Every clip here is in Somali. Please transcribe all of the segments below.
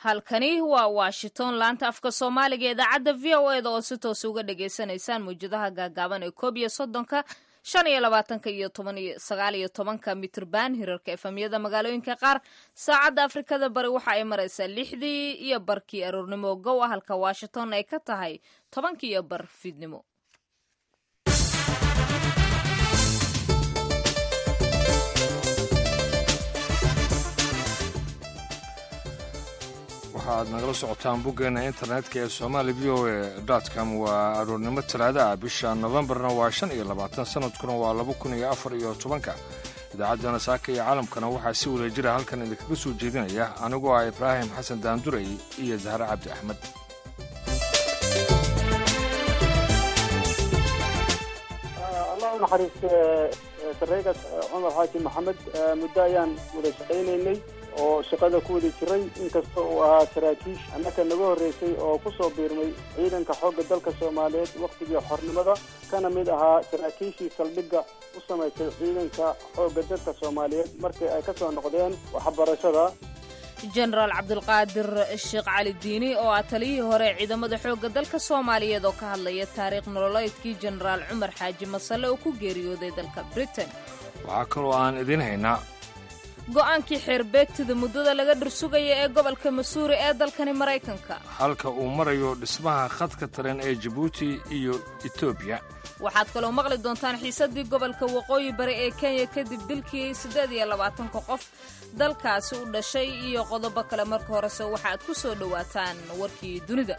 halkani waa washington laanta afka soomaaliga idaacadda v o eda oo si toos uga dhagaysanaysaan mawjadaha gaagaaban ee koob iyo soddonka shan iyo labaatanka iyo toban iyo sagaal iyo tobanka mitrban hirarka efamyada magaalooyinka qaar saacadda afrikada bari waxa ay maraysaa lixdii iyo barkii aroornimo gow ah halka washington ay ka tahay tobankii iyo bar fiidnimo waxaad nagala socotaan boggeena internetka ee somaali v o e com waa aroornimo talaada ah bisha nofembarna waa shan iyo labaatan sanadkuna waa laba kun iyo afar iyo tobanka idaacaddana saaka iyo caalamkana waxaa si wada jira halkan idinkaga soo jeedinaya anigoo ah ibraahim xasan daanduray iyo zahre cabdi axmed allah u naxariiste sareyga cumar xaaji maxamed muddo ayaan wada shaqaynaynay oo shaqada ku wada jiray inkasta uu ahaa saraakiish annaka naga horreysay oo ku soo biirmay ciidanka xoogga dalka soomaaliyeed wakhtigii xornimada kana mid ahaa saraakiishii saldhigga u samaysay ciidanka xoogga dalka soomaaliyeed markii ay ka soo noqdeen waxbarashada jenaraal cabdulqaadir sheekh cali diini oo ah taliyihii hore ee ciidamada xoogga dalka soomaaliyeed oo ka hadlaya taariikh nololeedkii jenaraal cumar xaaji masale oo ku geeriyooday dalka britain waxaa kaloo aan idiin haynaa go'aankii xeerbeegtida muddada laga dhursugaya ee gobolka masuuri ee dalkani maraykanka halka uu marayo dhismaha khadka tareen ee jabuuti iyo etoobiya waxaad kaloo maqli doontaan xiisaddii gobolka waqooyi bari ee kenya kadib dilkii siddeed iyo labaatanka qof dalkaasi u dhashay iyo qodobo kale marka horese waxaad ku soo dhowaataan warkii dunida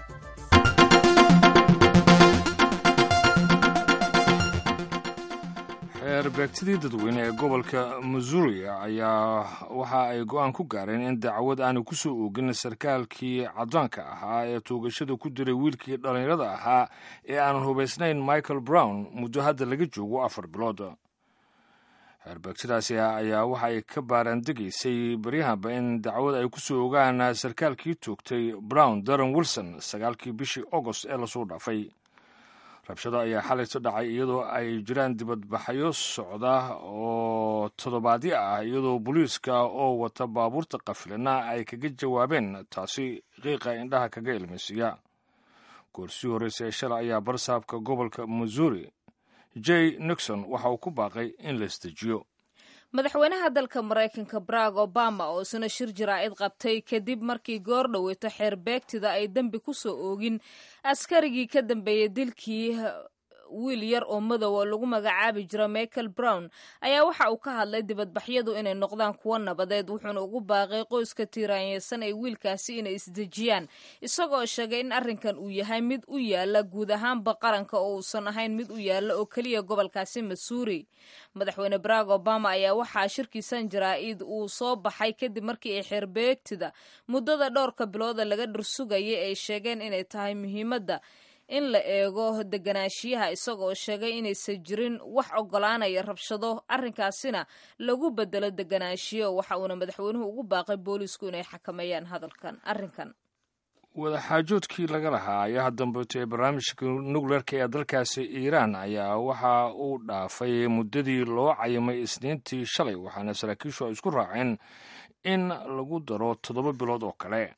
xeerbeegtidii dadweyne ee gobolka missouri ayaa waxa ay go'aan ku gaareen in dacwad aanu ku soo oogin sarkaalkii caddaanka ahaa ee tuugashada ku diray wiilkii dhallinyarada ahaa ee aanan hubaysnayn michael brown muddo hadda laga joogo afar bilood xeerbeegtidaasi ayaa waxa ay ka baaraandegaysay baryahanba in dacwad ay ku soo ogaan sarkaalkii toogtay brown daron wilson sagaalkii bishii agost ee lasoo dhaafay rabshado ayaa xalayto dhacay iyadoo ay jiraan dibadbaxyo socda oo toddobaadyo ah iyadoo booliiska oo wata baabuurta qafilana ay kaga jawaabeen taasi qiiqa indhaha kaga ilmaysiiya goorsii horreysa ee shalay ayaa barsaabka gobolka missouri j nixon waxa uu ku baaqay in la isdejiyo madaxweynaha dalka maraykanka barack obama oo isna shir jaraa'id qabtay kadib markii goor dhoweyto xeerbeegtida ay dembi ku soo oogin askarigii ka dambeeyey dilkii wiil yar oo madow oo lagu magacaabi jira michael brown ayaa waxa uu ka hadlay dibadbaxyadu inay noqdaan kuwo nabadeed wuxuuna ugu baaqay qoyska tiiraanyeysan ee wiilkaasi inay isdejiyaan isagoo sheegay in arrinkan uu yahay mid u yaala guud ahaanba qaranka oo uusan ahayn mid u yaala oo keliya gobolkaasi masuuri madaxweyne barack obama ayaa waxaa shirkiisan jaraa'id uu soo baxay kadib markii ay xeerbeegtida muddada dhowrka bilooda laga dhursugayay ay sheegeen inay tahay muhiimadda in la eego deganaanshiyaha isagoo sheegay inaysan jirin wax oggolaanaya rabshado arrinkaasina lagu bedelo deganaanshiyo waxa uuna madaxweynuhu ugu baaqay boolisku inay xakameeyaan hadalkan arrinkan wadaxaajoodkii laga lahaa ayaha dambeeto ee barnaamijka nukleerka ee dalkaasi iiraan ayaa waxa uu dhaafay muddadii loo cayimay isniintii shalay waxaana saraakiishu ay isku raaceen in lagu daro toddoba bilood oo kale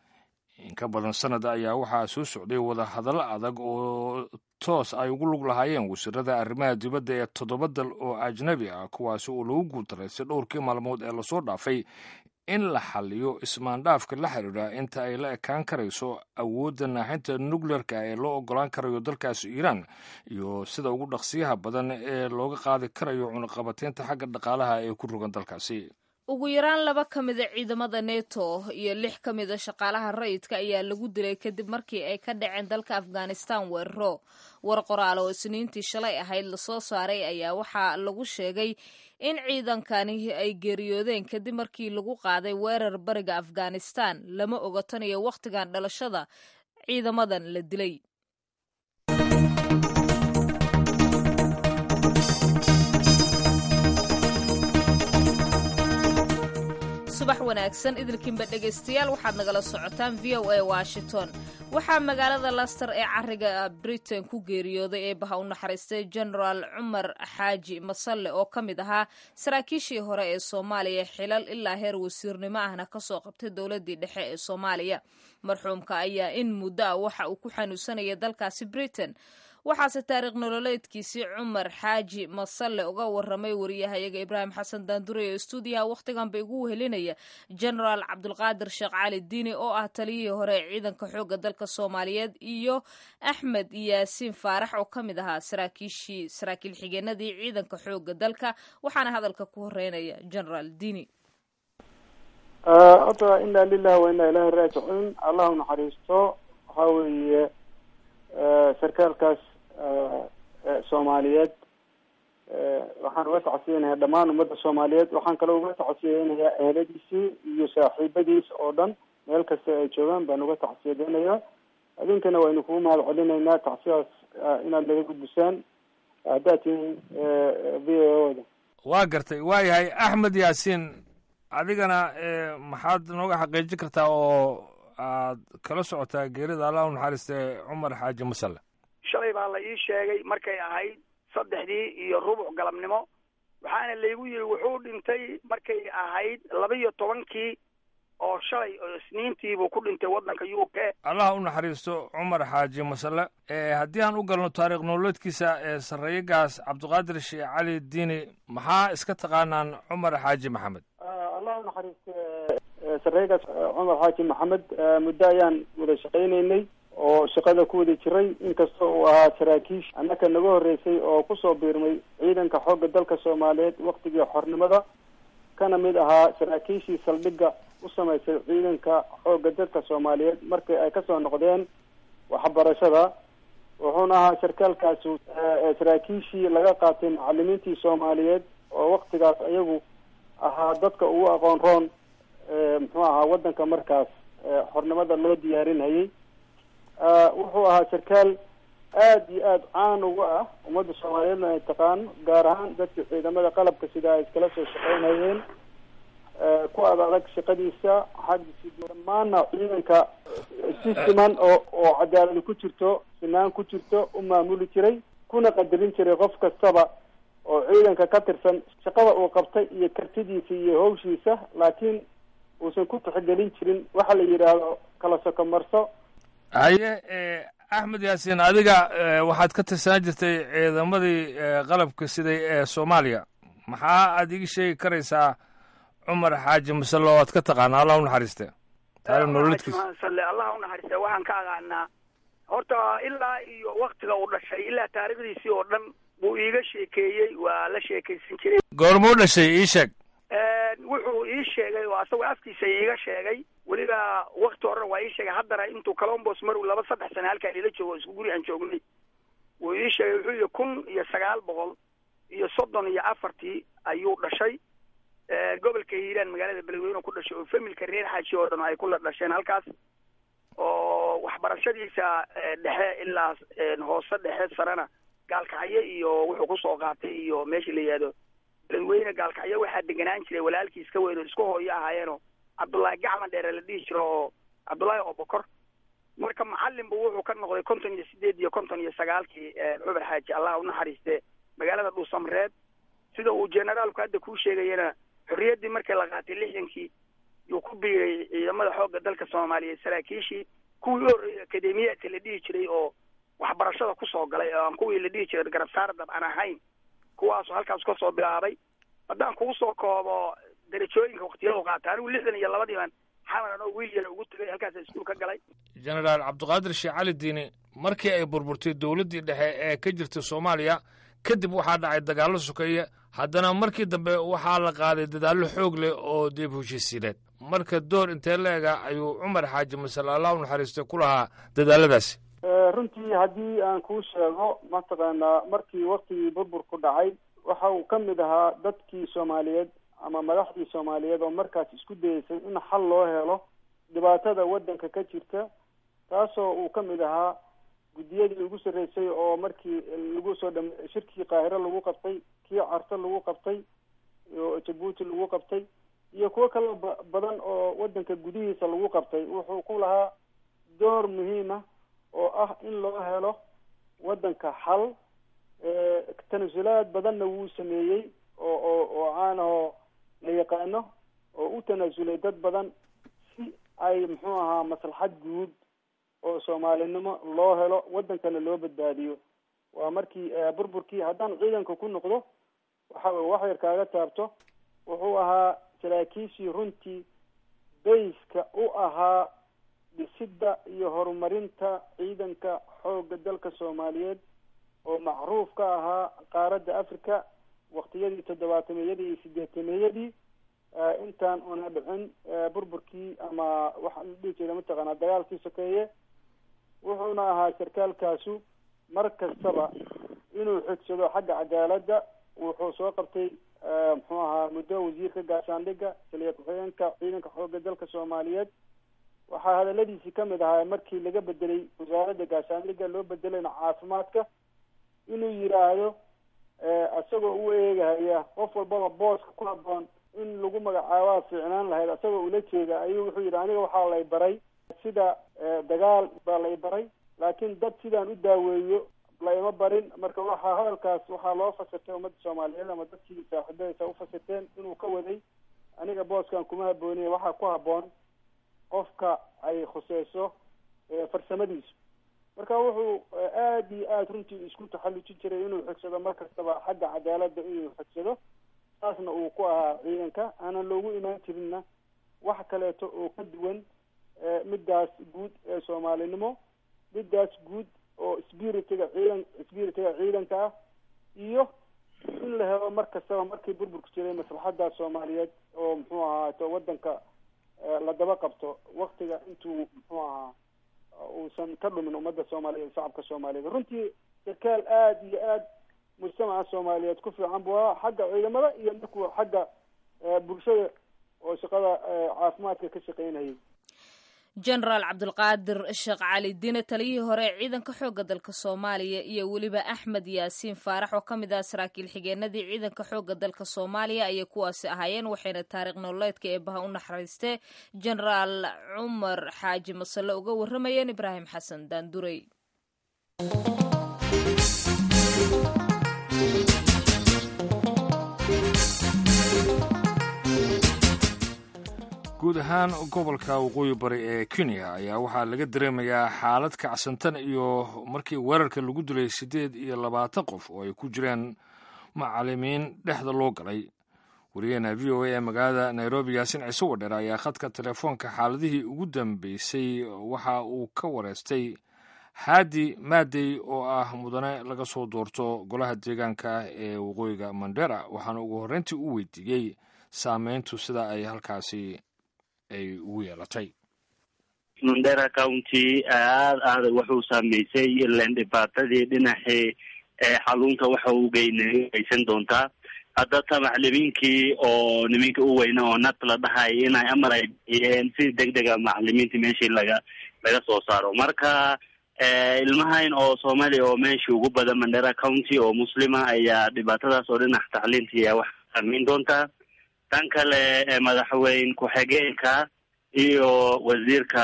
in ka badan sanad ayaa waxaa soo socday wadahadallo adag oo toos ay ugu lug lahaayeen wasiirada arrimaha dibadda ee toddoba dal oo ajnabi ah kuwaasi oo lagu guultaraystay dhowrkii maalmood ee lasoo dhaafay in la xaliyo ismaandhaafka la xidhiidha inta ay la ekaan karayso awoodda naaxinta nukleerka ee loo oggolaan karayo dalkaasi iiraan iyo sida ugu dhaqsiyaha badan ee looga qaadi karayo cunaqabateynta xagga dhaqaalaha ee ku rogan dalkaasi ugu yaraan laba ka mida ciidamada neto iyo lix ka mida shaqaalaha rayidka ayaa lagu dilay kadib markii ay ka dhaceen dalka afghanistan weeraro war qoraal oo isniintii shalay ahayd lasoo saaray ayaa waxaa lagu sheegay in ciidankani ay geeriyoodeen kadib markii lagu qaaday weerar bariga afghanistan lama oga tan iyo wakhtigan dhalashada ciidamadan la dilay subax wanaagsan idilkiinba dhegaystayaal waxaad nagala socotaan v o a washington waxaa magaalada laster ee cariga britain ku geeriyooday ee baha u naxariistay genaraal cumar xaaji masalle oo ka mid ahaa saraakiishii hore ee soomaaliya xilal ilaa heer wasiirnimo ahna kasoo qabtay dowladii dhexe ee soomaaliya marxuumka ayaa in muddo ah waxa uu ku xanuunsanaya dalkaasi britain waxaase taariikh nololeedkiisii cumar xaaji masalle uga waramay wariyahayaga ibraahim xasan daandure oo stuudiyaha wakhtiganba igu wehelinaya genaraal cabdulqaadir sheekh cali diini oo ah taliyihii hore ee ciidanka xoogga dalka soomaaliyeed iyo axmed yaasiin faarax oo ka mid ahaa saraakiishii saraakiil xigeenadii ciidanka xoogga dalka waxaana hadalka ku horeynaya genaraal diini horta inaa lilahi wa inaa ilahi raajicuun allah u naxariisto waxaa weeye sarkaalkaas soomaaliyeed waxaan uga tacsiyeynayaa dhammaan ummadda soomaaliyeed waxaan kaloo uga tacsiyeynayaa eheladiisii iyo saaxiibadiis oo dhan meel kasta ay joogaan baan uga tacsiyadeynayaa idinkana waynu kugu mahad celinaynaa tacsiyaas inaad naga gudbisaan haddaad tihiin v o da waa gartay waa yahay axmed yaasiin adigana maxaad nooga xaqiijin kartaa oo aad kala socotaa geerida allah u naxariistay cumar xaaji masalle shalay baa la ii sheegay markay ahayd saddexdii iyo rubuc galabnimo waxaana laygu yidhi wuxuu dhintay markay ahayd laba iyo tobankii oo shalay oo isniintiibuu ku dhintay waddanka u k allah u naxariisto cumar xaaji masalle haddii aan u galno taariikh nololeedkiisa ee sarreeyagaas cabdiqaadir sheekh cali diini maxaa iska taqaanaan cumar xaaji maxamed allah u naxariiste sarreegaas cumar xaaji maxamed muddo ayaan wada shaqaynaynay oo shaqada ku wada jiray inkasta uu ahaa saraakiish annaka naga horreysay oo kusoo biirmay ciidanka xoogga dalka soomaaliyeed waktigii xornimada kana mid ahaa saraakiishii saldhigga u samaysay ciidanka xoogga dalka soomaaliyeed markii ay kasoo noqdeen waxbarashada wuxuuna ahaa sarkaalkaasi saraakiishii laga qaatay macalimiintii soomaaliyeed oo waktigaas ayagu ahaa dadka ugu aqoon roon muxuu ahaa waddanka markaas xornimada loo diyaarinayay wuxuu ahaa sarkaal aada iyo aada caan uga ah ummadda soomaaliyeedna ay taqaano gaar ahaan dadka ciidamada qalabka sida ay iskala soo shaqeynayeen ku ad adag shaqadiisa xaggiisi dhammaanna ciidanka si siman oo oo cadaaladi ku jirto sinaan ku jirto u maamuli jiray kuna qadarin jiray qof kastaba oo ciidanka ka tirsan shaqada uu qabtay iyo kartidiisa iyo hawshiisa laakiin uusan ku tixgelin jirin waxa la yidhaahdo kala sokomarso haye axmed yaasiin adiga waxaad ka tirsanaan jirtay ciidamadii qalabka siday ee soomaaliya maxaa aad iga sheegi karaysaa cumar xaaji masalle oo aad ka taqaana allah u naxariiste taariikh nololeedkiisa masalle allah u naxariiste waxaan ka aqaanaa horta ilaa iyo waktiga uu dhashay ilaa taariikhdiisii oo dhan buu iiga sheekeeyey waa la sheekaysan jiray goormuu dhashay ii sheeg wuxuu ii sheegay oo asagoo afkiisa iiga sheegay weliba wakti horena waa ii sheegay haddana intuu colombos marow laba saddex sane halkaan ila joogo isku guri aan joognay wuu ii sheegay wuxuu yihi kun iyo sagaal boqol iyo soddon iyo afartii ayuu dhashay gobolka hiiraan magaalada beledweyne ku dhashay oo familka reer xaaji oo dhan ay kula dhasheen halkaas oo waxbarashadiisa dhexe ilaa hoose dhexe sarena gaalkacyo iyo wuxuu kusoo qaatay iyo meesha la yihahdo beledweyne gaalkacyo waxaa deganaan jiray walaalkiis ka weyn oo isku hooyo ahaayeenoo cabdullaahi gacman dheere la dhihi jiro oo cabdullaahi obokor marka macalin bu wuxuu ka noqday konton iyo sideed iyo konton iyo sagaalkii cumar xaaji allah unaxariiste magaalada dhuusamreed sida uu generaalku hadda kuu sheegayana xorriyaddii markii la qaatay lixdankii yuu ku biiray ciidamada xoogga dalka soomaaliyeed saraakiishii kuwii u horreeyay akademiyaadka la dhihi jiray oo waxbarashada kusoo galay oo aan kuwii la dhihi jiray garabsaara dab aan ahayn kuwaasoo halkaas kasoo bilaabay haddaan kugu soo koobo darajooyinka waktiyadu qaata anigu lixdan iyo labadiiban xamaran oo wiil yara ugu tegay halkaasa iskuul ka galay genaraal cabdiqaadir sheekh cali diini markii ay burburtay dowladdii dhexe ee ka jirtay soomaaliya kadib waxaa dhacay dagaallo sokeeye haddana markii dambe waxaa la qaaday dadaallo xoog leh oo dib heshiisiineed marka door intee la-ega ayuu cumar xaaji masale allah u naxariistay ku lahaa dadaaladaasi runtii haddii aan kuu sheego mataqaanaa markii waktigii burburku dhacay waxa uu ka mid ahaa dadkii soomaaliyeed ama madaxdii soomaaliyeed oo markaas isku dayeysay in xal loo helo dhibaatada waddanka ka jirta taasoo uu ka mid ahaa guddiyadii ugu sarreysay oo markii lagu soo dham shirkii qaahiro lagu qabtay kii carto lagu qabtay oo jabuuti lagu qabtay iyo kuwo kaloo ba badan oo waddanka gudihiisa lagu qabtay wuxuu ku lahaa door muhiima oo ah in loo helo waddanka xal tanasulaad badanna wuu sameeyey oo oo oo caanahoo la yaqaano oo u tanaasulay dad badan si ay muxuu ahaa maslaxad guud oo soomaalinimo loo helo waddankana loo badbaadiyo waa markii burburkii haddaan ciidanka ku noqdo waxa wax yar kaaga taabto wuxuu ahaa saraakiishii runtii bayska u ahaa dhisidda iyo horumarinta ciidanka xoogga dalka soomaaliyeed oo macruuf ka ahaa qaaradda africa waktiyadii toddobaatameyadii iyo sideetameeyadii intaan una dhicin burburkii ama waxa la dhihi jira mataqaanaa dagaalkii sokeeye wuxuuna ahaa sarkaalkaasu mar kastaba inuu xigsado xagga cadaaladda wuxuu soo qabtay muxuu ahaa muddo wasiirka gaashaandhigga taliya ku-xigeenka ciidanka xoogga dalka soomaaliyeed waxaa hadaladiisii kamid ahaa markii laga bedelay wasaaradda gaashaandhigga loo bedelayna caafimaadka inuu yidhaahdo isagoo u eegahaya qof walbaba booska ku haboon in lagu magacaabaa fiicnaan lahayd isagoo ula jeeda ayuu wuxuu yidhi aniga waxaa lay baray sida dagaal baa lay baray laakiin dad sidaan u daaweeyo laima barin marka waxaa hadalkaas waxaa loo fasirtay ummadda soomaaliyeed ama dadkii saaxiibadaysa ufasirteen inuu ka waday aniga booskan kuma habooniye waxaa ku haboon qofka ay khuseyso farsamadiisu marka wuxuu aada iyo aada runtii isku taxallujin jiray inuu xigsado mar kastaba xagga cadaaladda inuu xigsado saasna uu ku ahaa ciidanka aanan loogu imaan jirinna wax kaleeto oo ka duwan middaas guud ee soomaalinimo middaas guud oo spiritiga ciidan spiritiga ciidanka ah iyo in la helo mar kastaba markii burburku jiray maslaxadda soomaaliyeed oo muxuu ahaato waddanka la daba qabto waktiga intuu muxuu ahaa uusan ka dhumin ummadda soomaaliyeed shacabka soomaaliyeed runtii sarkaal aada iyo aad mujtamaca soomaaliyeed ku fiican buu ahaa xagga ciidamada iyo markuu xagga bulshada oo shaqada caafimaadka ka shaqeynayay jenaraal cabdulqaadir sheekh cali diine taliyihii hore ee ciidanka xoogga dalka soomaaliya iyo weliba axmed yaasiin faarax oo ka mid ah saraakiil xigeenadii ciidanka xoogga dalka soomaaliya ayay kuwaasi ahaayeen waxayna taariikh nololeedka eebaha u naxariistee jenaraal cumar xaaji masale uga warramayeen ibraahim xasan daandurey guud ahaan gobolka waqooyi bari ee kenya ayaa waxaa laga dareemayaa xaalad kacsantan iyo markii weerarka lagu dilay siddeed iyo labaatan qof oo ay ku jireen macalimiin dhexda loo galay wariyaheena v o a ee magaalada nairobi yaasin ciise wadheer ayaa khadka telefoonka xaaladihii ugu dambeysay waxa uu ka wareystay haadi maadey oo ah mudane laga soo doorto golaha deegaanka ee waqooyiga mandera waxaana ugu horreyntii u weydiiyey saameyntu sida ay halkaasi ay ugu yeelatay mandera county aad aada wuxuu saameysay ilan dhibaatadii dhinacii xaluunka waxa uu geynaysan doontaa haddata macalimiinkii oo niminka u weyna oo nat la dhahay inay amar ay bixiyeen si deg dega macalimiintii meeshii laga laga soo saaro marka ilmahayn oo soomaaliya oo meeshii ugu badan mandera county oo muslima ayaa dhibaatadaas oo dhinac tacliintii wax saameyn doontaa tan kale madaxweyne ku-xigeenka iyo wasiirka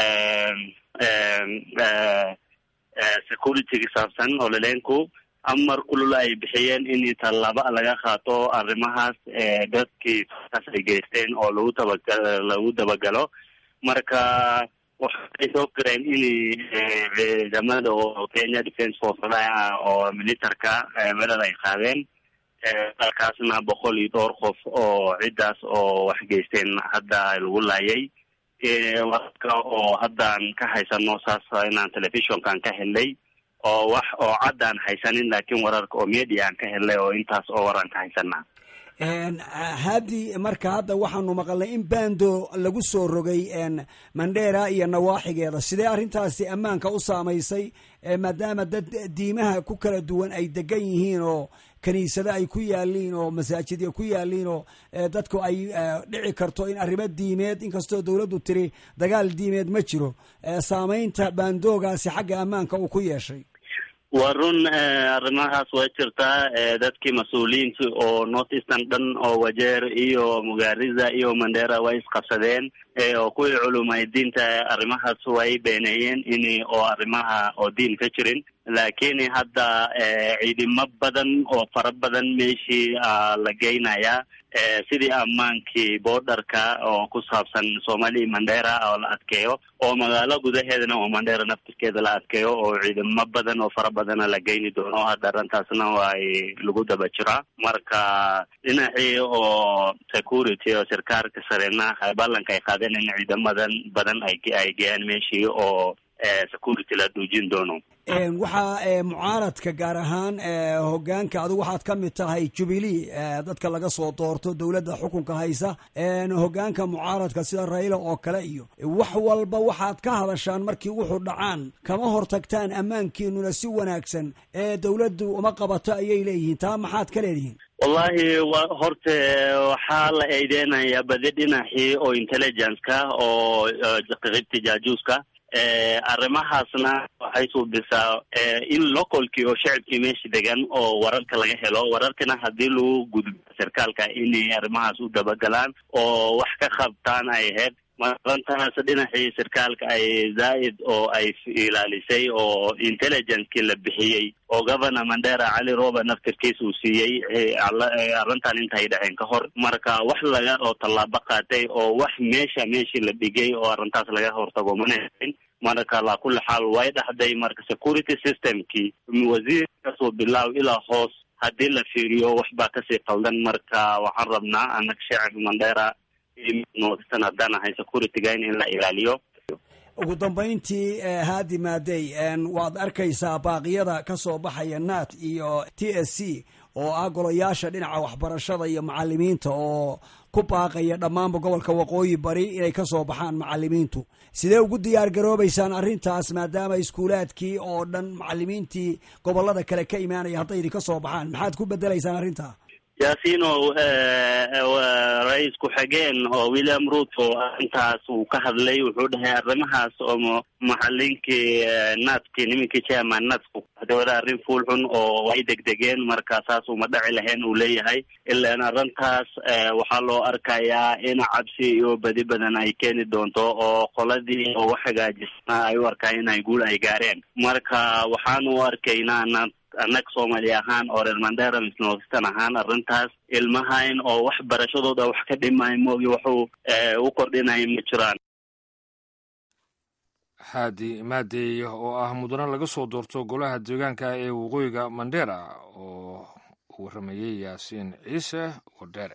security saabsan ololeenku amar kulul ay bixiyeen in tallaabo laga qaato arrimahaas dadkii kaas ay geysteen oo lagu tabaga lagu dabagalo marka waxay soo gareen in ciidamada oo kenya defence force oo militarka weerar ay qaadeen dalkaasna boqol iyo dhowr qof oo ciddaas oo wax geysteen hadda lagu laayay warka oo haddaan ka haysano saas inaan telefishonkaan ka helnay oo wax oo caddaan haysanin laakiin wararka oo media aan ka helnay oo intaas oo waraan ka haysanaa haadi marka hadda waxaanu maqalnay in bando lagu soo rogay mandera iyo nawaaxigeeda sidee arrintaasi ammaanka u saamaysay maadaama dad diimaha ku kala duwan ay degan yihiin oo kiniisado ay ku yaaliin oo masaajidya ku yaaliin oo dadku ay dhici karto in arrimo diimeed inkastoo dowladdu tiri dagaal diimeed ma jiro saamaynta bandoogaasi xagga ammaanka uu ku yeeshay waa run arrimahaas waa jirtaa dadkii mas-uuliyiinta oo north eastern dhan oo wajeer iyo mugaariza iyo mandera way isqabsadeen oo kuwii culumay diinta arrimahaas way beeneeyeen in oo arrimaha oo diin ka jirin laakiin hadda ciidamo badan oo fara badan meeshii la geynayaa sidii ammaankii borderka oo ku saabsan somali mandera oo la adkeeyo oo magaalo gudaheedana oo mandera naftirkeeda la adkeeyo oo ciidamo badan oo fara badana la geyni doono hadda arrintaasna way lagu daba jiraa marka dhinacii oo security oo sarkaalka sarena ballanka ay qaadeen in ciidamadan badan ay ay geeyaan meeshii oo security la duujin doono waxaa mucaaradka gaar ahaan hogaanka adigu waxaad ka mid tahay jubilee dadka laga soo doorto dowladda xukunka haysa hogaanka mucaaradka sida rayla oo kale iyo wax walba waxaad ka hadashaan markii wuxuu dhacaan kama hortagtaan ammaankiinuna si wanaagsan ee dowladdu uma qabato ayay leeyihiin taa maxaad ka leedihiin wallahi wa horta waxaa la eedeynayaa badi dhinacii oo intelligence-ka oo qaybta jaajuuska arrimahaasna waxay suubisaa in localkii oo shacabkii meesha degan oo wararka laga helo wararkana haddii lagu gudbo sarkaalka inay arrimahaas u dabagalaan oo wax ka qabtaan ay ahayd marantaas dhinacii sarkaalka ay zaa'id oo ay ilaalisay oo intelligencekii la bixiyey oo governor mandera cali roba naftirkiis uu siiyey arrintan intay dhaceen ka hor marka wax laga oo tallaabo qaatay oo wax meesha meeshii la dhigay oo arrintaas laga hortago mana helin marka alaa kulli xaal way dhexday marka security systemkii wasiir kasoo bilaaw ilaa hoos haddii la fiiriyo wax baa kasii qaldan marka waxaan rabnaa annaga shacab mandera noodistan haddaan ahay securityga in la ilaaliyo ugu dambayntii haadi maadey waad arkaysaa baaqyada ka soo baxaya nat iyo t s c oo ah golayaasha dhinaca waxbarashada iyo macalimiinta oo ku baaqaya dhammaanba gobolka waqooyi bari inay ka soo baxaan macalimiintu sidee ugu diyaar garoobaysaan arrintaas maadaama iskuulaadkii oo dhan macalimiintii gobolada kale ka imaanaya hadday idinka soo baxaan maxaad ku bedelaysaan arrintaa yaasiino ra-iis ku-xigeen oo william ruto arrintaas uu ka hadlay wuxuu dhahay arrimahaas oo maxalinkii naadkii nimankii chairman naadku dawada arrin fuul xun oo way degdegeen marka saas uma dhaci lahayn uu leeyahay ilaan arrintaas waxaa loo arkayaa in cabsi iyo badi badan ay keeni doonto oo qoladii oo wax hagaajisna ay u arkaan inay guul ay gaareen marka waxaanu arkaynaa naad annaga soomaali ahaan oo reer mandera misnoostan ahaan arrintaas ilmahayn oo wax barashadooda wax ka dhimay moogi waxuu u kordhinaya ma jiraan xaadi maadey oo ah mudane laga soo doorto golaha deegaanka ee waqooyiga mandera oo uu waramayey yaasiin ciise wadheere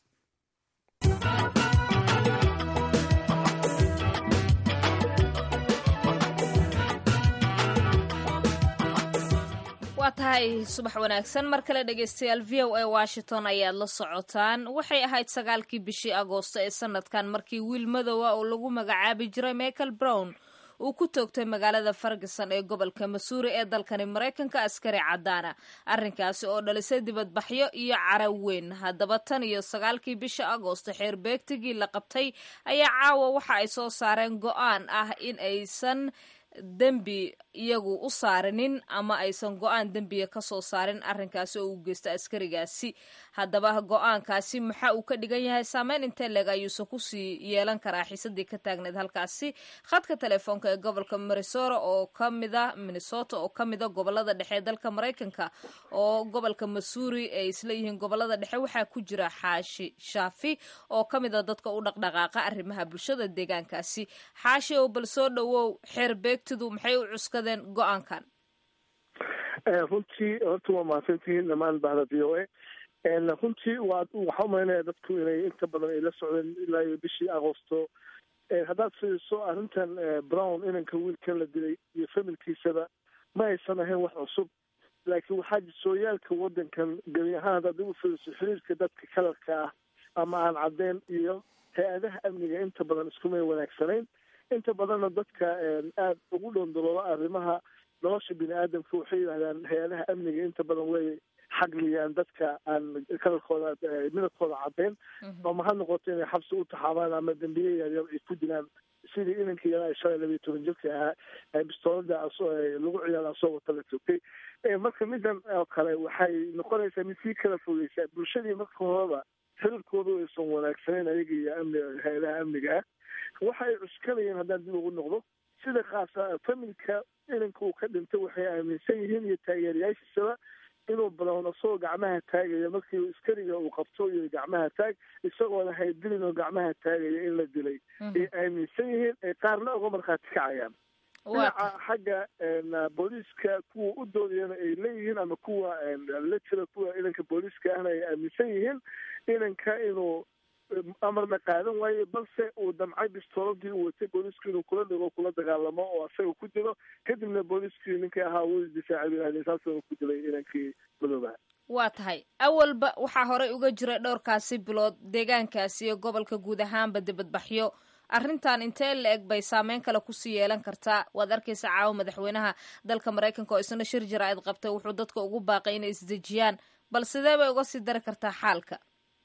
waa tahay subax wanaagsan mar kale dhegeystayaal v o a washington ayaad la socotaan waxay ahayd sagaalkii bishii agoosto ee sanadkan markii wiil madowa oo lagu magacaabi jiray michael brown uu ku toogtay magaalada ferguson ee gobolka masuuri ee dalkani maraykanka askari cadaana arrinkaasi oo dhalisay dibadbaxyo iyo cara weyn haddaba tan iyo sagaalkii bisha agoosto xeer beegtigii la qabtay ayaa caawa waxa ay soo saareen go-aan ah in aysan dembi iyagu u saarinin ama aysan go-aan dembiga ka soo saarin arrinkaasi oo uu geysta askarigaasi haddaba go-aankaasi maxaa uu ka dhigan yahay saameyn intee leeg ayuusan kusii yeelan karaa xiisadii ka taagneed halkaasi khadka telefoonka ee gobolka minnesota oo kamida minnesota oo kamida gobolada dhexe ee dalka maraykanka oo gobolka masuuri ay isla yihiin gobolada dhexe waxaa ku jira xaashi shaafi oo kamida dadka u dhaqdhaqaaqa arrimaha bulshada deegaankaasi xaashi oo bal soo dhowow xeer beegtidu maxay u cuskadeen go-aankan runtii horta waa mahadsantihiin dhamaan bahda v o a runtii waa waxaa umaynaya dadku inay inta badan ay la socdeen ilaa iyo bishii agoosto haddaad fiiriso arrintan brown inanka wiilkan la dilay iyo familkiisaba ma aysan ahayn wax cusub laakiin waxaa sooyaalka waddankan gebi ahaan haddaad u fiiriso xiriirka dadka kalarka ah ama aan caddeyn iyo hay-adaha amniga inta badan iskumay wanaagsanayn inta badanna dadka aada ugu dhondolooba arrimaha nolosha bini aadamka waxay yidhahdaan hay-adaha amniga inta badan way xagliyaan dadka aan kalarkooda midabkooda caddeyn ama ha noqoto inay xabsi u taxaabaan ama dembiye yaryar ay ku dilaan sidii inankii yaraa shalay labiyo toban jirka ahaa bistoolada lagu ciyaara asoo wata la togtay marka midan oo kale waxay noqonaysaa mid sii kala fogeysaa bulshadii marka horeba xiriirkoodu aysan wanaagsanayn ayaga iyo amni hay-adaha amniga ah waxa ay cuskanayeen haddaan dib ugu noqdo sida kaasa familka inanka uu ka dhintay waxay aaminsan yihiin iyo taageerayaashiisaba inuu balown asagoo gacmaha taagaya markii iskariga uu qabto iyo gacmaha taag isagoona haydilin oo gacmaha taagaya in la dilay ay aaminsan yihiin ay qaarna uga markhaati kacayaan dhinaca xagga booliiska kuwa u doodayana ay leeyihiin ama kuwa la jira kuwa inanka booliiska ahna ay aaminsan yihiin inanka inuu amarna qaadan waaye balse uu damcay bistooladii uu watay booliisku inuu kula dhigo kula dagaalamo oo asaga ku dilo kadibna booliiskii ninkii ahaa wuu isdifaacay yidhahdeen saasuna ku dilay inankii madoobaha waa tahay awalba waxaa horey uga jiray dhowrkaasi bilood deegaankaasi iyo gobolka guud ahaanba dibadbaxyo arrintan intee la eg bay saameyn kale kusii yeelan kartaa waad arkaysa caawa madaxweynaha dalka maraykanka oo isna shir jaraa'id qabtay wuxuu dadka ugu baaqay inay isdejiyaan bal sidee bay uga sii dari kartaa xaalka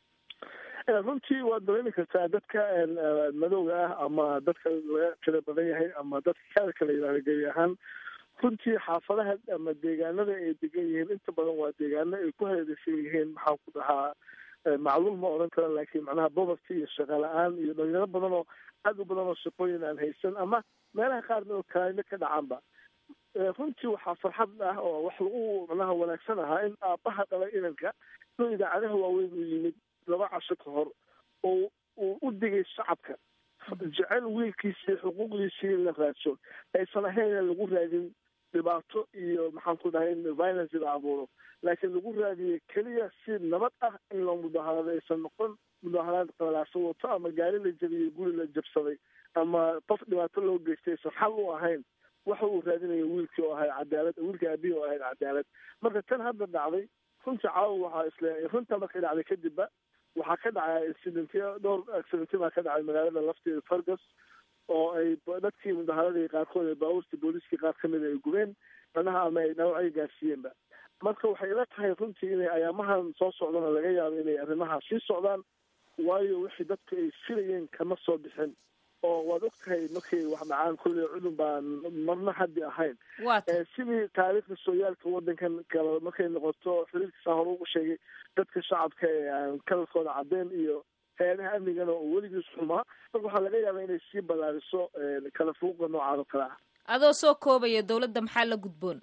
runtii waad dareemi kartaa dadka madowga ah ama dadka laga tira badan yahay ama dadka kaalka la yidhahda gebi ahaan runtii xaafadaha ama deegaanada ay degan yihiin inta badan waa deegaano ay ku hareeraysan yihiin maxaan ku dhahaa macluul ma odhan kara laakiin macnaha bobarty iyo shaqo la-aan iyo dhalinyaro badan oo aad u badan oo shaqooyin aan haysan ama meelaha qaarna oo kalaayno ka dhacaanba runtii waxaa farxad ah oo wax lagu macnaha wanaagsan ahaa in aabbaha dhalay inanka inuu idaacadaha waaweyn u yimid laba casho ka hor oo uu u digay shacabka jecel wiilkiisii xuquuqdiisii la raadso aysan ahayn in lagu raadin dhibaato iyo maxaan ku dhahay in violence la abuuro laakiin lagu raadiyey keliya si nabad ah in loo mudaharado aysan noqon mudaharaad qalalaasa wato ama gaari la jabiyey guri la jabsaday ama qof dhibaato loo geystay aysan xal u ahayn waxa uu raadinayo wiilkii oo ahay cadaalad wiilkii aabihii oo ahayd cadaalad marka tan hadda dhacday runtii caawa waxaa isle runta markay dhacday kadibba waxaa ka dhacay accidentyo dhowr accidentyo baa ka dhacay magaalada lafteeda fargus oo ay dadkii mudaharadii qaarkood ee baabuurtii booliiskii qaar ka mida ay gubeen manaha ama ay dhaawacyo gaarsiiyeenba marka waxay ila tahay runtii inay ayaamahan soo socdana laga yaabo inay arrimaha sii socdaan waayo wixii dadku ay filayeen kama soo bixin oo waad og tahay markay wax dhacaan kulley cudun baan marna haddi ahayn sidii taariikhda sooyaalka waddankan kale markay noqoto xiriirkiisa hore ugu sheegay dadka shacabka ee aan kalarkooda cadeen iyo hay-adaha amnigana oo weligiis xumaa marka waxaa laga yaabaa inay sii ballaariso kala fuuqa noocaan oo kale ah adoo soo koobaya dawladda maxaa la gudboon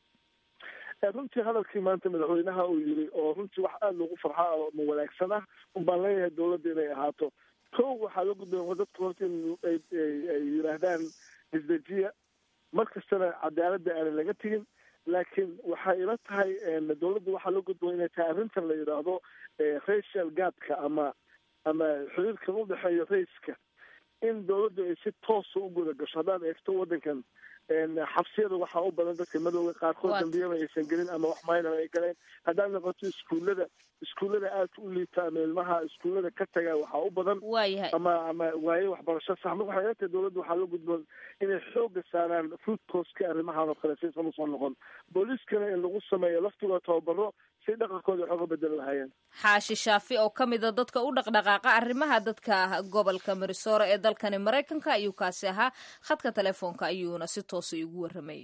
runtii hadalkii maanta madaxweynaha uu yiri oo runtii wax aada loogu farxa ma wanaagsan ah un baan leeyahay dawladda inay ahaato kow waxaa la gudboon dadku horta in ay yidhaahdaan isdejiya mar kastana cadaaladda aanan laga tegin laakiin waxay ila tahay dawladda waxaa la gudboon inay tahay arrintan la yidhaahdo racial gapka ama ama xiriirkan u dhexeeyo raiska in dawladdu ay si toosa u guda gasho haddaad eegto waddankan xabsiyada waxaa u badan dadka madowga qaarkood dambiyaba aysan gelin ama wax maynaba ay galeen haddaad noqoto iskuullada iskuullada aadka u liita ama ilmaha iskuullada ka taga waxaa u badan ama ama waaye waxbarasho sax marka waxay ilatahay dawladda waxaa la gudboon inay xooga saaraan food coska arrimahan oo kale saysan usoo noqon booliiskana in lagu sameeyo laftigooda tababaro si dhaqankooda wax oga bedeli lahaayeen xaashi shaafi oo ka mid a dadka u dhaqdhaqaaqa arrimaha dadka gobolka marisoora ee dalkani maraykanka ayuu kaasi ahaa khadka telefoonka ayuuna si toosa igu warramayay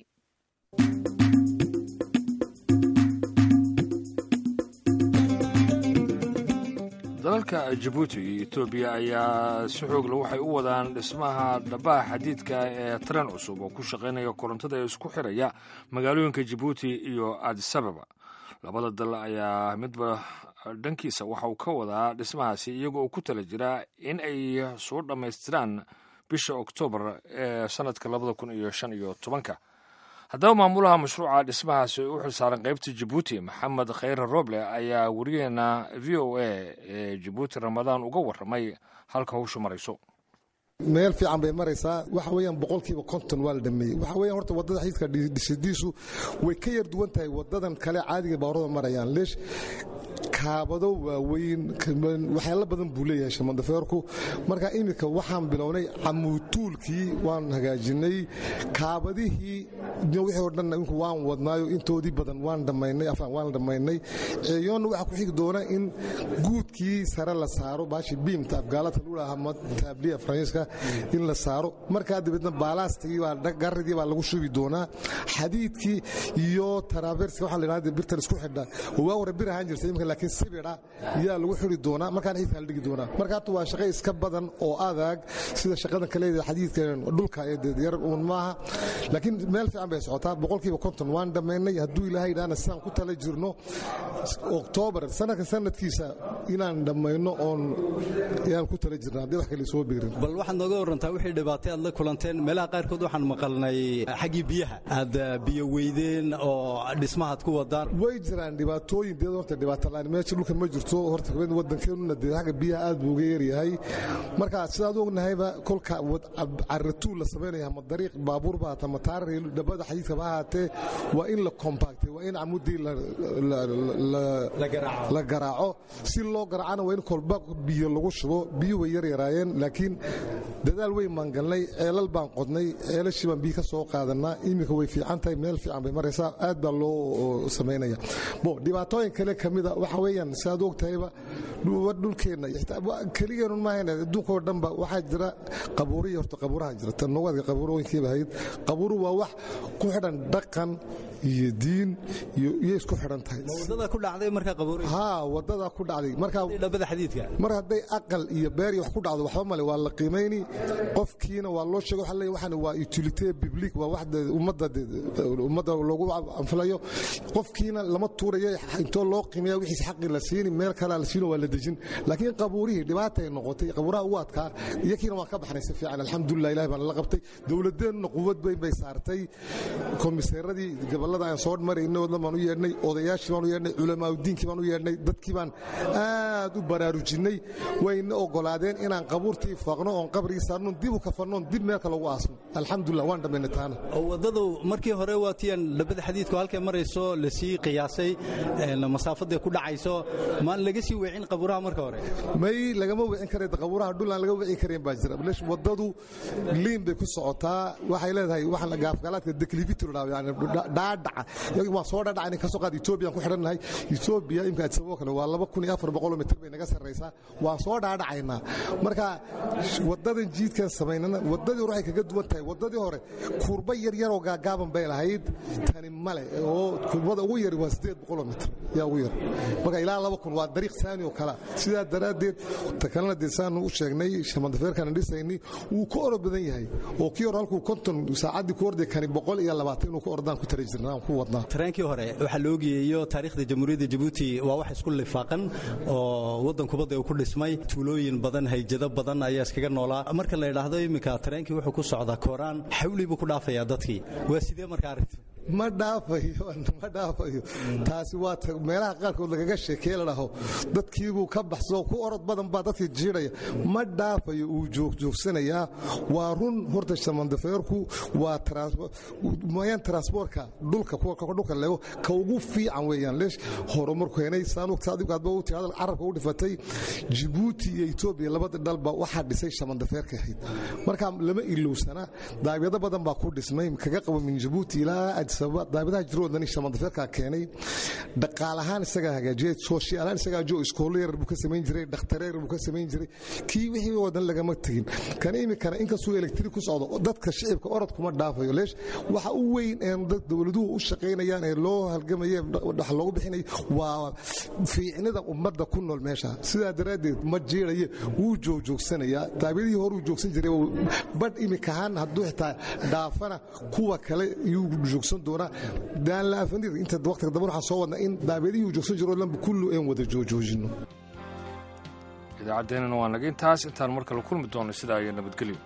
dalalka jabuuti iyo etoobiya ayaa si xoogla waxay u wadaan dhismaha dhabaha xadiidka ee tren cusub oo ku shaqaynaya korontada ee isku xiraya magaalooyinka jabuuti iyo adisababa labada dal ayaa midba dhankiisa waxa uu ka wadaa dhismahaasi iyagoo uu ku tala jiraa in ay soo dhammaystiraan bisha oktoobar ee sannadka labada kun iyo shan iyo tobanka haddaba maamulaha mashruuca dhismahaasi u xilsaaran qaybta jabuuti maxamed khayre roble ayaa warigeena v o a ee jabuuti ramadaan uga warramay halka hawshu marayso meel fiican bay maraysaa waxa weeyaan boqolkiiba konton waa la dhameeyey waxa weeyaan horta waddada xididka dhisidiisu way ka yar duwan tahay waddadan kale caadiga baawarada marayaan leesh kaabado waaweyn waxyaalo badan buu leeyahay shamandafeerku marka iminka waxaan bilownay camuutuulkii waan hagaajinay kaabadihii wixii oo dhan inku waan wadnaayo intoodii badan waan dhammaynay afaan waan dhammaynay ceeyoonna waxaa ku xigi doona in guudkii sare la saaro baashi biimta afgaalata lagu dhaha ama taabliya faransiiska in la saaro markaa dabeedna baalaastigii baa garidii baa lagu shubi doonaa xadiidkii iyo taraaferska waxaa la yidhahda birtan isku xidha waa hore bir ahaan jirta imika laakiin sibidha yaa lagu xidhi doonaa markaan xididka la dhigi doonaa marka hata waa shaqo iska badan oo adag sida shaqadan kaleeda xadiidka dhulka ee yar uun maaha laakiin meel fiican bay socotaa boqolkiiba konton waan dhammaynay hadduu ilaahay idhaana sidaan ku tala jirno oktoobar sanadka sanadkiisa inaan dhammayno oon yaan ku tala jirna haddii wax kale soo biirin bal waxaad nooga warantaa wixii dhibaatay aad la kulanteen meelaha qaarkood waxaan maqalnay xaggii biyaha aad biyo weydeen oo dhismahaad ku wadaan way jiraan dhibaatooyin dee horta dhibaato la'aan meesha dhulka ma jirto horta waddankeenuna dee xagga biyaha aad buu uga yaryahay marka sidaad ognahayba kolka caratuul la samaynaya ama dariiq baabuur ba hata mataar dhabada xadiidka ba ahaatee waa in la compactay waa in camudii la garaaco si loo garaacana waa in kolba biyo lagu shubo biyo way yar yaraayeen laakiin dadaal weyn baan galnay ceelal baan qodnay ceelashii baan biyo ka soo qaadanaa iminka way fiican tahay meel fiican bay maraysaa aad baa loo samaynaya bo dhibaatooyin kale ka mida waxa weeyaan sidaad ogtahayba dhulkeenna keligeenun maahayn adduunka oo dhanba waxaa jira qabuuriya horta qabuuraha jira tannowaadka qabuurooyinkiiba ahayd qabuuru waa wax ku xidhan dhaqan iyo diin iyo isku xidhan tahay wadada ku dhacday marka qabuuriya haa wadada ku dhacday marka dhabada xadiidka mar hadday aqal iyo beer iyo wax ku dhacdo waxba male waa la qiimayni qofkiina waa loo sheego waxa leeyahay waxaan waa utilité public waa wax ummadda ummadda loogu anfalayo qofkiina lama tuurayo intoo loo qiimeeya wixiis xaqi la siini meel kale la siino waa la dejin laakiin qabuurihii dhibaatay noqotay qabuuraha ugu adkaa iyakiina waan ka baxnay si fiican alxamdulilah ilahi baan la qabtay dowladeennuna quwad weyn bay saartay komiseeradii gobolada aan soo marayna wadlan baan u yeedhnay odayaashii baan u yeedhnay culamaauddiinkii baan u yeedhnay dadkii baan aad u baraarujinnay wayna ogolaadeen inaan qabuurtii faaqno oon qabrigii saarnoon dib u kafannoon dib meel kale ugu aasno alxamdulilah waan dhammaynay taana wadadu markii hore waa tiyan dhabada xadiidku halkay marayso lasii qiyaasay masaafadday ku dhacayso maan laga sii weecin qabuuraha marka hore may lagama wicin kara qabuuraha dhul aan laga wici karayn baa jira wadadu liin bay ku socotaa waxay leedahay waxaan gaafgalaadka declivity la yani dhaadhaca waan soo dhaadhaca ka soo qaad Ethiopia ku xidhannahay Ethiopia imka adsabo kale waa 2400 mitir bay naga sarreysaa waan soo dhaadhacaynaa marka wadadan jiidkan samaynana wadadii hore waxay kaga duwan tahay wadadii hore kurba yar yar oo gaagaaban bay lahayd tani male oo kurbada ugu yar waa 800 mitir yaa ugu yar marka ilaa 2000 waa dariiq saani oo kala sidaa daraadeed takalana deesaanu u sheegnay shamandafeerkan dhisaynay wuu ka orod badan yahay oo kii hore halkuu konton saacadii ku orday kani boqol iyo labaatan inuu ka ordaan ku tari jirnaa ku wadnaa tareenkii hore waxaa la ogeeyo taariikhda jamhuuriyadda jabuuti waa wax isku lifaaqan oo waddan kubadda uu ku dhismay tuulooyin badan hayjado badan ayaa iskaga noolaa marka la idhaahdo iminka tareenkii wuxuu ku socdaa kooraan xawli buu ku dhaafayaa dadkii waa sidee marka arrintu ma dhaafayo ma dhaafayo taasi waa meelaha qaarkood lagaga sheekeye la dhaho dadkiibuu ka baxsoo ku orod badan baa dadkii jiidhaya ma dhaafayo uu joogjoogsanayaa waa run horta shamandafeerku waa mayaan transportka dhulka dhulka lego ka ugu fiican weeyaan leesh horumarku heenay saanugta adigu aadba u tirada carabka u dhifatay Djibouti iyo Ethiopia labada dalba waxaa dhisay shamandafeerka ahayd marka lama ilowsana daabyada badan baa ku dhismay kaga qabo min Djibouti ilaa daabadaha jiroodani shamandafeerka keenay dhaqaalahaan isaga hagaajiyay sooshiyalaan isaga joo iskoolo yar buu ka samayn jiray dhakhtareer buu ka samayn jiray kii wixii wadan lagama tagin kan imikana inkastuu elektrik ku socdo dadka shicibka orod kuma dhaafayo leesh waxa u weyn ee dowladuhu u shaqaynayaan ee loo halgamaye wax loogu bixinayo waa fiicnida ummadda ku nool meesha sidaa daraaddeed ma jiiraye wuu joogjoogsanayaa daabadihii hore uu joogsan jiray badh imikahaan hadduu xitaa dhaafana kuwa kale iyuu joogsan doonaa daan la afanir inta waqtiga dambe waxaan soo wadnaa in daabadihii uu joogsan jiro dhanba kullu een wada joojoojino idaacaddeenana waa naga intaas intaan mar kale kulmi doono sidaa iyo nabadgelyo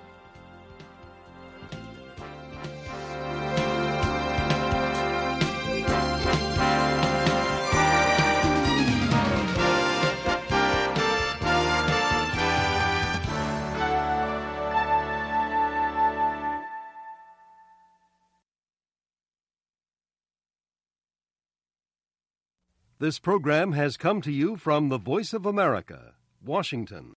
This program has come to you from the Voice of America, Washington.